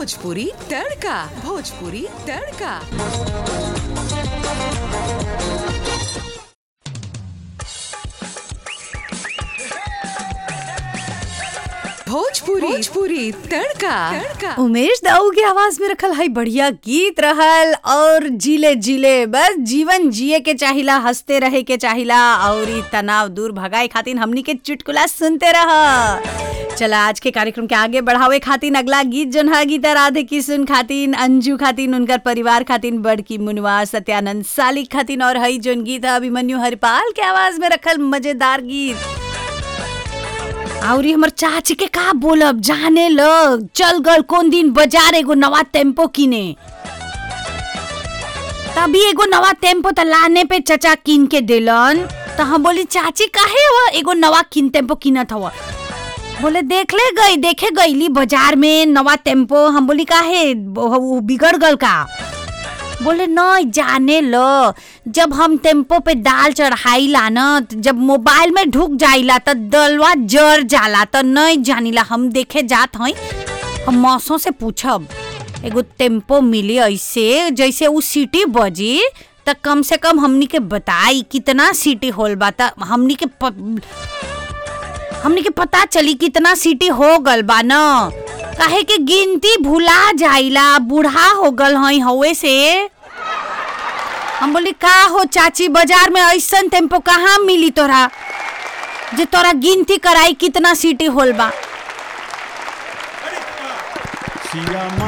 भोजपुरी तड़का भोजपुरी तड़का भोजपुरी भोजपुरी तड़का तड़का उमेश दाऊ के आवाज में रखल है बढ़िया गीत रहल और जीले जीले बस जीवन जिए के चाहिला हंसते रहे के चाहिला और ई तनाव दूर भगाए खातिर हमनी के चुटकुला सुनते रह चला आज के कार्यक्रम के आगे बढ़ावे खातिर अगला गीत जन है गीता राधे किशुन खातिन अंजू खातिन उनकर परिवार खातिन बड़की मुनवा सत्यानंद सालिक खातिन और हई जोन गीत है अभिमन्यु हरिपाल के आवाज में रखल मजेदार गीत और हमर चाची के का बोलब जाने लग चल गल कौन दिन बाजार एगो नवा टेम्पो किने तभी एगो नवा टेम्पो त लाने पे चचा किन के देलन त हम बोली चाची काहे हो एगो नवा किन टेम्पो किनत हव बोले देख ले गई देखे गईली बाजार में नवा टेम्पो हम बोली काहे वो- वो बिगड़ गल का बोले नहीं जाने लो जब हम टेम्पो पे दाल चढ़ाईला न त जब मोबाइल में ढुक जाइला त दलवा जर जाला त नहीं जानिला हम देखे जात हई हम मौसों से पूछब एगो टेम्पो मिली ऐसे जैसे उ सीटी बजी त कम से कम हमनी के बताई कितना सीटी होल बा त हमनी के प... हमनी के पता चली कितना सीटी हो गल बा न काहे के गिनती भुला जाइला बूढ़ा हो गल हई हवे से हम बोली का हो चाची बाजार में ऐसन टेम्पो कहाँ मिली तोरा जे तोरा गिनती कराई कितना सीटी होल बा सिया